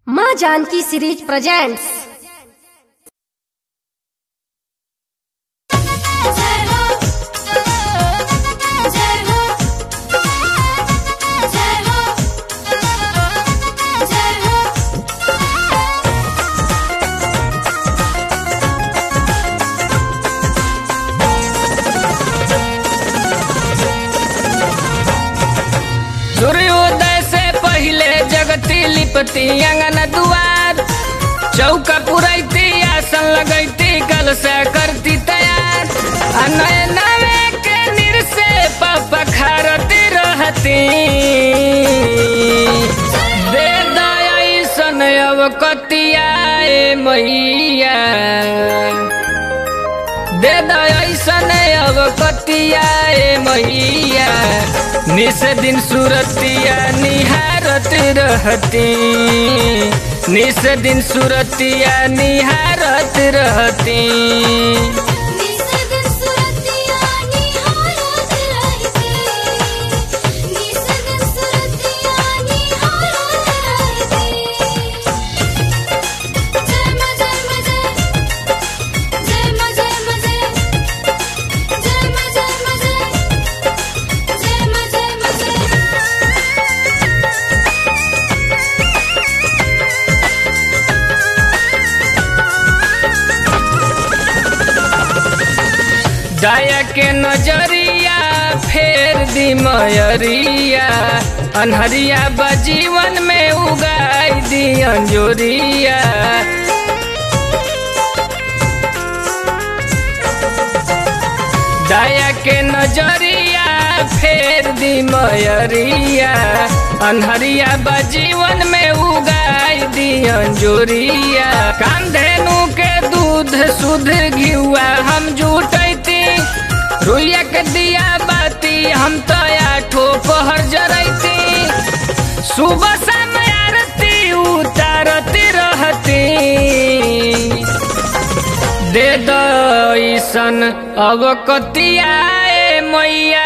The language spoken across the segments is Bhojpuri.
माँ जानकी सीरीज प्रेजेंट्स जय हो जय हो जय हो जय हो सूर्योदय से पहिले जगती लिपती अंगन दुआर चौका पुरैती आसन लगैती कल से करती तैयार आ नए नवे के निर से पखारती रहती दे दयासन अब कतिया ए मैया दे दयासन अब कतिया ए मैया निस दिन सूरतिया निहारत रहती निस दिन सूरतिया निहारत रहती निस दिन सुरतिया निहारत रहती निस दिन सुरतिया निहारत रहती जय मां जय मां जय जय मां जय मां जय जय मां जय मां जय जय मां जय मां जय दया के नजरिया फेर दी मयरिया अनहरिया बजीवन में उगाई दी अंजोरिया दया के नजरिया फेर दी मयरिया अनहरिया बजीवन में उगाई दी अंजोरिया कांधेनु के दूध शुद्ध घिउआ हम जुटैती रुइया के दिया बाती हम तो आठो पहर जरैती सुबह शाम आरती उतारती रहती दे दईसन अब कतिया ए मैया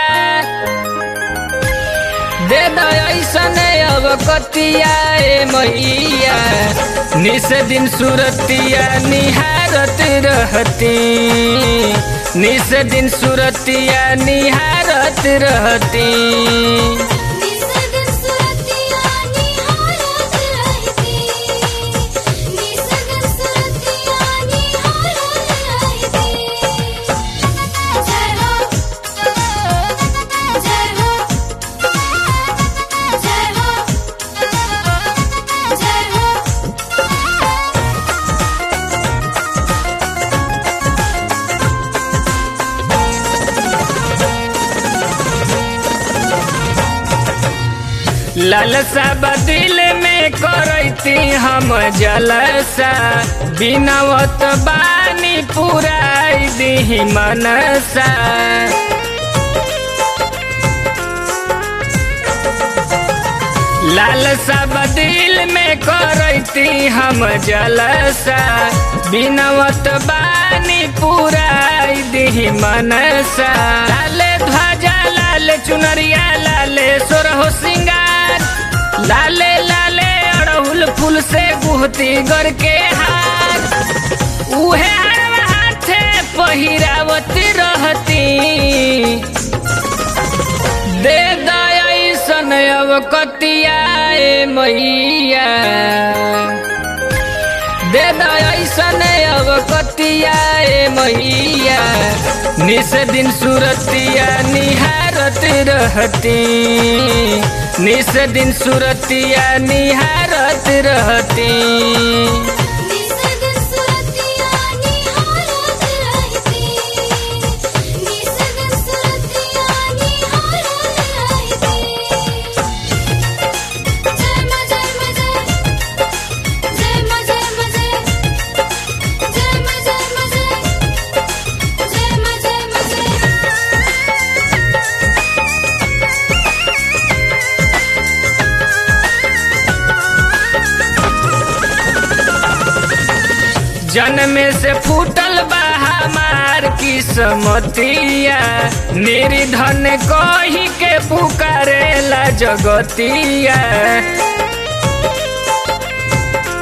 दे दईसन अब कतिया ए मैया निस दिन सूरतिया निहारत रहती निस दिन सूरतिया निहारत रहती निस दिन सुरतिया निहारत रहती निस दिन सुरतिया निहारत रहती जय हो जय हो जय हो जय हो लालसा बदिल में करती हम जलसा बिनवत बानी पुराई दी मनसा लालसा बदिल में करती हम जलसा बिनवत बानी पुराई दी मनसा लाल ध्वजा लाल चुनरिया लाले सोरहो सिंगार लाले लाले अड़हुल फूल से गुहती गर के हार उहे हरवा हाथे पहिरावत रहती दे दयासन अब कतिया ए मैया दे दयासन अब कतिया ए मैया निस दिन सूरतिया निहारत रहती निस दिन सूरतिया निहारत रहती निस दिन सुरतिया निहारत रहती निस दिन सुरतिया निहारत रहती जय मां जय मां जय जय मां जय मां जय जय मां जय मां जय जय मां जय मां जय जन्म से फूटल बा हमार किस्मतिया निर्धन कही के पुकारेला जगतिया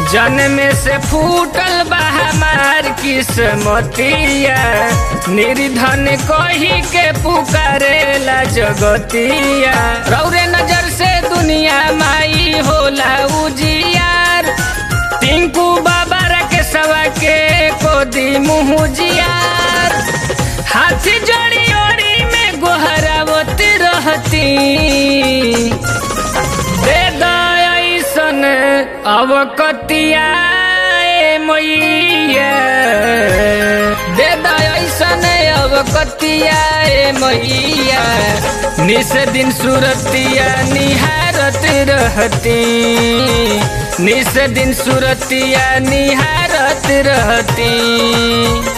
जन्म से फूटल बा हमार किस्मतिया निर्धन कही के पुकारेला जगतिया रौरे नजर से दुनिया माई होला उजियार टिंकू बाबा के सवा के कोदी मुहुजियार हाथी जोड़ी ओड़ी में गोहरावत रहती दे दयासन अवकतिया ए मैया दे दयासन अवकतिया ए मैया निस दिन सुरतिया निहारत रहती निस दिन सुरतिया निहारत रहती